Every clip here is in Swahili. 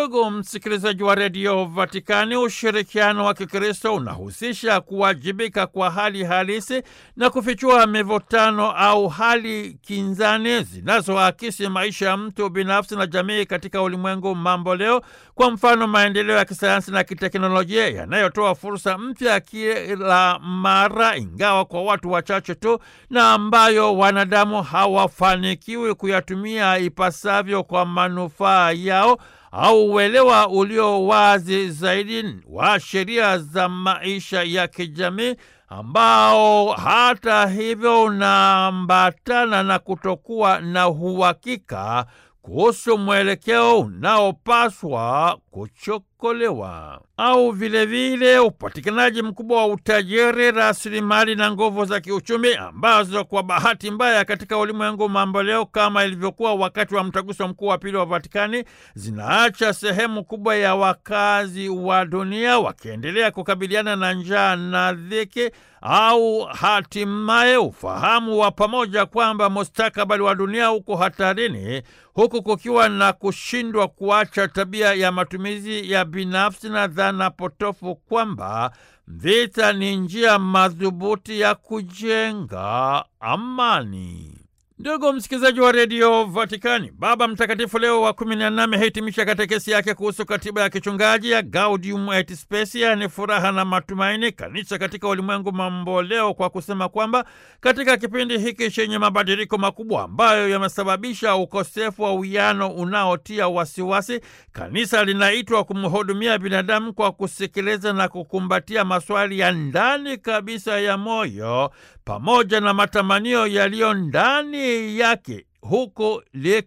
Ndugu msikilizaji wa redio Vatikani, ushirikiano wa Kikristo unahusisha kuwajibika kwa hali halisi na kufichua mivutano au hali kinzani zinazoakisi maisha ya mtu binafsi na jamii katika ulimwengu mambo leo. Kwa mfano, maendeleo ya kisayansi na kiteknolojia yanayotoa fursa mpya kila mara, ingawa kwa watu wachache tu, na ambayo wanadamu hawafanikiwi kuyatumia ipasavyo kwa manufaa yao au uelewa ulio wazi zaidi wa sheria za maisha ya kijamii ambao hata hivyo unaambatana na kutokuwa na uhakika kuhusu mwelekeo unaopaswa kuchokolewa au vilevile upatikanaji mkubwa wa utajiri, rasilimali na nguvu za kiuchumi ambazo kwa bahati mbaya katika ulimwengu mambo leo, kama ilivyokuwa wakati wa mtaguso mkuu wa pili wa Vatikani, zinaacha sehemu kubwa ya wakazi wa dunia wakiendelea kukabiliana na njaa na dhiki au hatimaye ufahamu wa pamoja kwamba mustakabali wa dunia uko hatarini, huku kukiwa na kushindwa kuacha tabia ya matumizi ya binafsi na dhana potofu kwamba vita ni njia madhubuti ya kujenga amani. Ndugu msikilizaji wa redio Vatikani, Baba Mtakatifu Leo wa kumi na nne amehitimisha katekesi yake kuhusu katiba ya kichungaji ya Gaudium et Spes, ni furaha na matumaini, kanisa katika ulimwengu mambo leo, kwa kusema kwamba katika kipindi hiki chenye mabadiliko makubwa ambayo yamesababisha ukosefu wa uwiano unaotia wasiwasi, kanisa linaitwa kumhudumia binadamu kwa kusikiliza na kukumbatia maswali ya ndani kabisa ya moyo pamoja na matamanio yaliyo ndani yake huku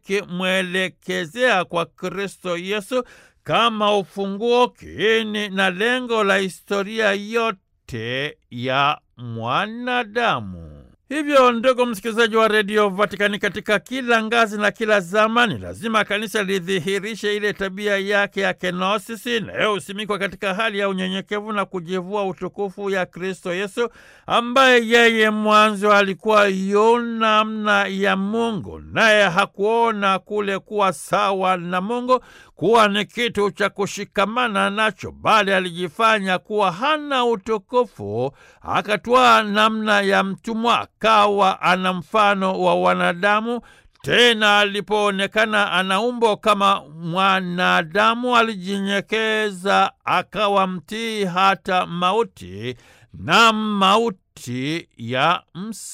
likimwelekezea kwa Kristo Yesu kama ufunguo, kiini na lengo la historia yote ya mwanadamu. Hivyo ndugu msikilizaji wa redio Vatikani, katika kila ngazi na kila zamani, lazima kanisa lidhihirishe ile tabia yake ya kenosisi inayosimikwa katika hali ya unyenyekevu na kujivua utukufu ya Kristo Yesu, ambaye yeye mwanzo alikuwa yu namna ya Mungu, naye hakuona kule kuwa sawa na Mungu kuwa ni kitu cha kushikamana nacho, bali alijifanya kuwa hana utukufu, akatwaa namna ya mtumwa, akawa ana mfano wa wanadamu. Tena alipoonekana ana umbo kama mwanadamu, alijinyenyekeza, akawa mtii hata mauti, na mauti ya ms